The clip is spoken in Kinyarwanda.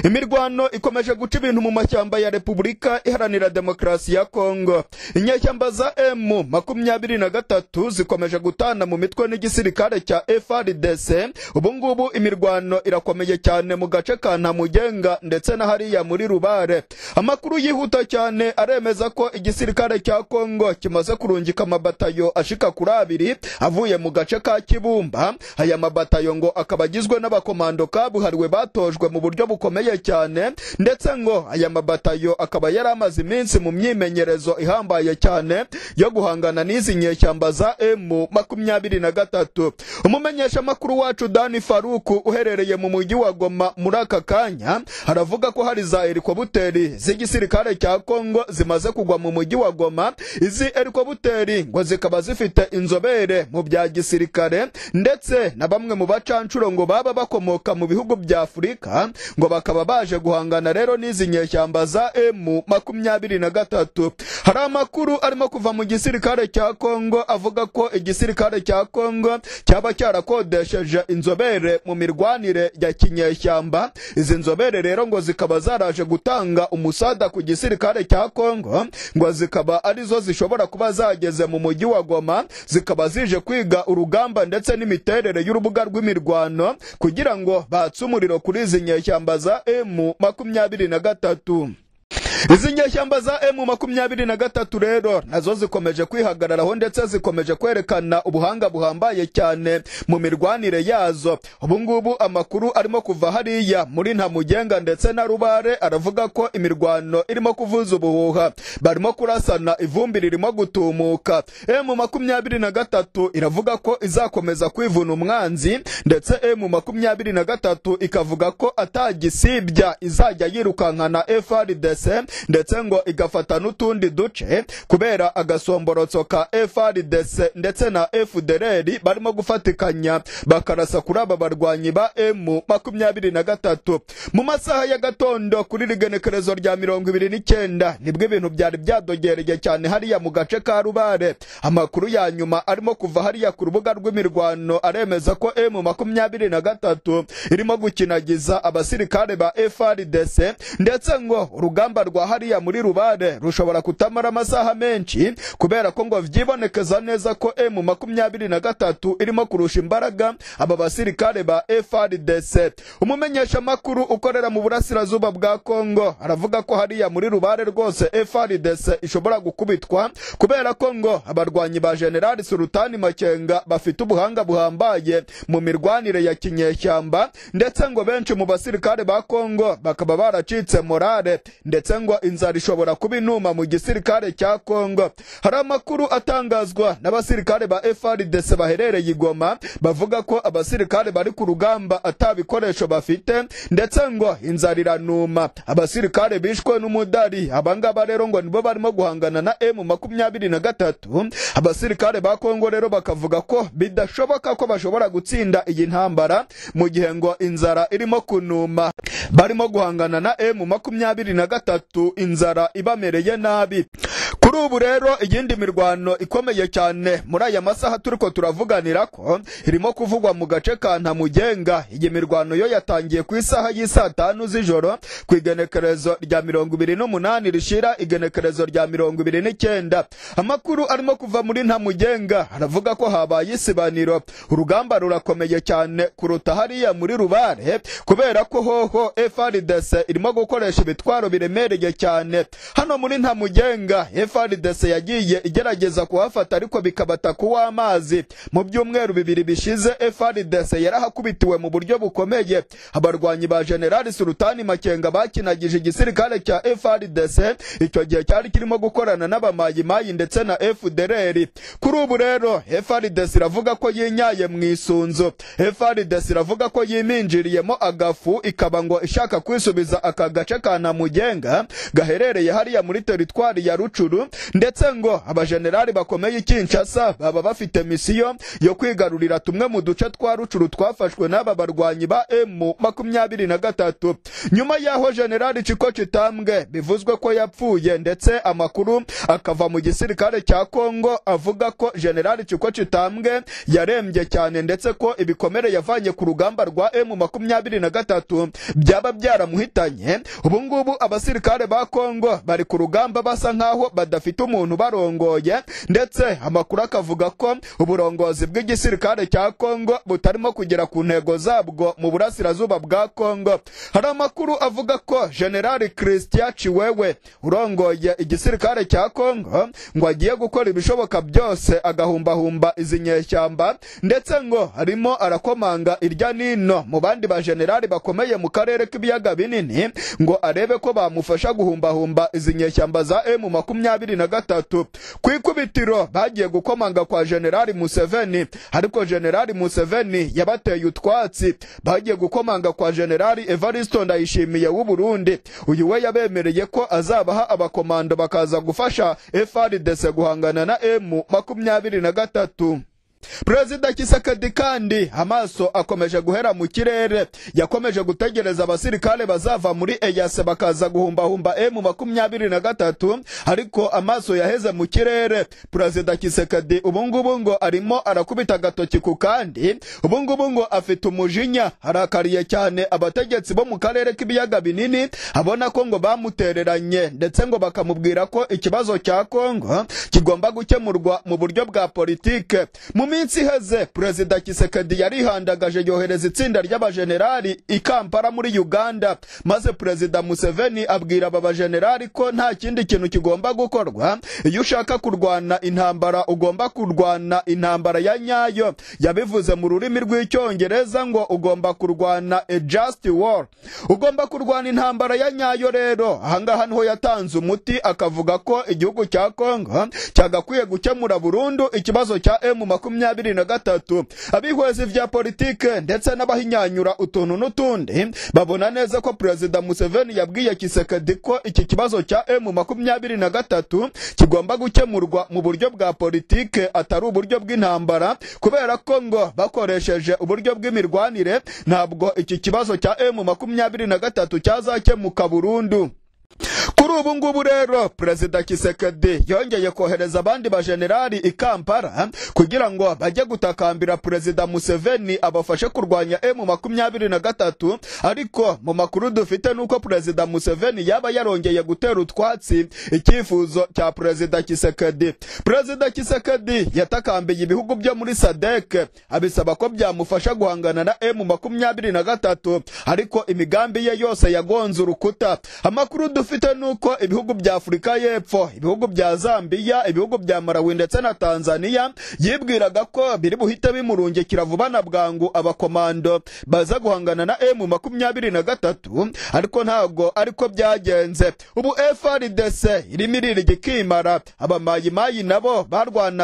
imirwano ikomeje guca ibintu mu mashyamba ya repubulika iharanira demokarasi ya kongo inyeshyamba za emu makumyabiri na gatatu zikomeje gutana mu mitwe n'igisirikare cya frdc ubungubu imirwano irakomeye cyane mu gace ka ntamugenga ndetse na hariya muri rubare amakuru yihuta cyane aremeza ko igisirikare cya kongo kimaze kurungika amabatayo ashika kuri abiri avuye mu gace ka kibumba aya mabatayo ngo akaba agizwe n'abakomando kabuhariwe batojwe mu buryo bukomeye cyane ndetse ngo aya mabatayo akaba yari amaze iminsi mu myimenyerezo ihambaye cyane yo guhangana n'izi nyeshyamba za emu makumyabiri na gatatu umumenyeshamakuru wacu dani faruku uherereye mu mujyi wa goma muri aka kanya aravuga ko hari za helikobuteri z'igisirikare cya kongo zimaze kugwa mu mujyi wa goma izi helikobuteri ngo zikaba zifite inzobere mu bya gisirikare ndetse na bamwe mu bacancuro ngo baba bakomoka mu bihugu bya afurika ngo bakaba baje guhangana rero n'izi nyeshyamba za emu makumyabiri na gatatu hari amakuru arimo kuva mu gisirikare cya kongo avuga ko igisirikare cya kongo cyaba cyarakodesheje inzobere mu mirwanire ya kinyeshyamba izi nzobere rero ngo zikaba zaraje gutanga umusada ku gisirikare cya kongo ngo zikaba arizo zishobora kuba zageze mu mujyi wa goma zikaba zije kwiga urugamba ndetse n'imiterere y'urubuga rw'imirwano kugira ngo batse umuriro kuri izi nyeshyamba za emu makumyabiri na gatatu izi nyeshyamba za emu makumyabiri na gatatu rero nazo zikomeje kwihagararaho ndetse zikomeje kwerekana ubuhanga buhambaye cyane mu mirwanire yazo ubu ngubu amakuru arimo kuva hariya muri ntamugenga ndetse na rubare aravuga ko imirwano irimo kuvuza ubuhuha barimo kurasana ivumbi ririmo gutumuka emu makumyabiri na gatatu iravuga ko izakomeza kwivuna umwanzi ndetse emu makumyabiri na gatatu ikavuga ko atagisibya izajya yirukankana frdc ndetse ngo igafata n'utundi duce kubera agasomborotso ka frdc ndetse na fdrr barimo gufatikanya bakarasa kuri aba barwanyi ba emu makumyabiri na gatatu mu masaha ya gatondo kuri rigenekerezo rya mirongo ibiri n'icyenda nibwo ibintu byari byadogereye cyane hariya mu gace ka rubare amakuru ya nyuma arimo kuva hariya ku rubuga rw'imirwano aremeza ko emu makumyabiri na gatatu irimo gukinagiza abasirikare ba frdc ndetse ngo urugamba rwa hariya muri rubare rushobora kutamara amasaha menshi kubera ko ngo byibonekeza neza ko emu makumyabiri na gatatu irimo kurusha imbaraga aba basirikare ba frdc umumenyeshamakuru ukorera mu burasirazuba bwa kongo aravuga ko hariya muri rubare rwose frdc ishobora gukubitwa kubera ko ngo abarwanyi ba generali surutani makenga bafite ubuhanga buhambaye mu mirwanire ya kinyeshyamba ndetse ngo benshi mu basirikare ba kongo bakaba baracitse morale ndetse ngo inzara ishobora kuba inuma mu gisirikare cya kongo hari amakuru atangazwa n'abasirikare ba frdc baherereye igoma bavuga ko abasirikare bari ku rugamba atabikoresho bafite ndetse ngo inzara iranuma abasirikare bishwe n'umudari abangaba rero ngo nibo barimo guhangana na m makumyabiri na gatatu abasirikare ba kongo rero bakavuga ko bidashoboka ko bashobora gutsinda iyi ntambara mu gihe ngo inzara irimo kunuma barimo guhangana na m makumyabiri na gatatu inzara ibamereye nabi kuri ubu rero iyindi mirwano ikomeye cyane muri aya masaha turi ko turavuganira ko irimo kuvugwa mu gace ka ntamugenga iyi mirwano yo yatangiye ku isaha y'isaa tanu z'ijoro ku igenekerezo rya mirongo ibiri n'umunani rishira igenekerezo rya mirongo ibiri n'icyenda amakuru arimo kuva muri ntamugenga aravuga ko habaye isibaniro urugamba rurakomeye cyane kuruta hariya muri rubare kubera ko hoho frdc irimo gukoresha ibitwaro biremereye cyane hano muri ntamugenga frdc yagiye igerageza kuhafata ariko bikabata kuw'amazi mu byumweru bibiri bishize frdc yarahakubitiwe mu buryo bukomeye abarwanyi ba generali surutani makenga bakinagije igisirikare cya frdc icyo gihe cyari kirimo gukorana n'abamayimayi ndetse na fdrr kuri ubu rero frdc iravuga ko yinyaye mu isunzu frdc iravuga ko yiminjiriyemo agafu ikaba ngo ishaka kwisubiza aka gace ka ntamugenga gaherereye hariya muri teritwari ya rucuru ndetse ngo abajenerali bakomeye i kinshasa baba bafite misiyo yo kwigarurira tumwe mu duce twa rucuru twafashwe n'aba barwanyi ba emu makumyabiri na gatatu nyuma y'aho jenerali ciko kitambwe bivuzwe ko yapfuye ndetse amakuru akava mu gisirikare cya kongo avuga ko jenerali ciko kitambwe yarembye cyane ndetse ko ibikomere yavanye ku rugamba rwa emu makumyabiri na gatatu byaba byaramuhitanye ubu ngubu abasirikare ba kongo bari ku rugamba basa nk'aho badafite umuntu barongoye ndetse amakuru akavuga ko uburongozi bw'igisirikare cya kongo butarimo kugera ku ntego zabwo mu burasirazuba bwa kongo hari amakuru avuga ko generali christian chiwewe urongoye igisirikare cya kongo ngo agiye gukora ibishoboka byose agahumbahumba izi nyeshyamba ndetse ngo arimo arakomanga irya nino mu bandi bajenerali bakomeye mu karere k'ibiyaga binini ngo arebe ko bamufasha guhumbahumba izi nyeshyamba za emu makumyabiri na gatatu ku ikubitiro bagiye gukomanga kwa generali museveni ariko generali museveni yabateye utwatsi bagiye gukomanga kwa generali evaristo ndayishimiye w'uburundi uyu we yabemereye ko azabaha abakomando bakaza gufasha frdc guhangana na emu makumyabiri na gatatu perezida kisekedi kandi amaso akomeje guhera mu kirere yakomeje gutegereza abasirikare bazava muri eyase bakaza guhumbahumba emu makumyabiri na gatatu ariko amaso yaheze mu kirere perezida kisekedi ubungubu ngo arimo arakubita agatoki ku kandi ubungubu ngo afite umujinya arakariye cyane abategetsi bo mu karere k'ibiyaga binini abona ko ngo bamutereranye ndetse ngo bakamubwira ko ikibazo cya kongo kigomba gukemurwa mu buryo bwa politike mu minsi iheze perezida kisekedi yarihandagaje yohereza itsinda ry'abajenerali i kampala muri uganda maze perezida museveni abwira aba bajenerali ko nta kindi kintu kigomba gukorwa iyo ushaka kurwana intambara ugomba kurwana intambara ya nyayo yabivuze mu rurimi rw'icyongereza ngo ugomba kurwana a just war ugomba kurwana intambara ya nyayo rero ahangaha niho yatanze umuti akavuga ko igihugu cya kongo cyagakwiye gukemura burundu ikibazo cya emu makumyabiri makumyabiri na gatatu abihweza ivya politike ndetse n'abahinyanyura utuntu n'utundi babona neza ko perezida museveni yabwiye kisekedi ko iki kibazo cya emu makumyabiri na gatatu kigomba gukemurwa mu buryo bwa politike atari uburyo bw'intambara kubera ko ngo bakoresheje uburyo bw'imirwanire ntabwo iki kibazo cya emu makumyabiri na gatatu cyazakemuka burundu kuri ubu ngubu rero perezida kisekedi yongeye kohereza abandi bajenerali i kampala kugira ngo bajye gutakambira perezida museveni abafashe kurwanya emu makumyabiri na gatatu ariko mu makuru dufite ni uko perezida museveni yaba yarongeye gutera utwatsi icyifuzo cya perezida kisekedi perezida kisekedi yatakambiye ibihugu byo muri sadek abisaba ko byamufasha guhangana na emu makumyabiri na gatatu ariko imigambi ye yose yagonze urukuta amakuru dufite ni uko ibihugu bya afurika y'epfo ibihugu bya zambiya ibihugu bya malawi ndetse na tanzania yibwiraga ko biri buhite bimurungikira vuba na bwangu abakomando baza guhangana na emu makumyabiri na gatatu ariko ntabwo ariko byagenze ubu frdc irimo irira igikimara abamayimayi nabo barwana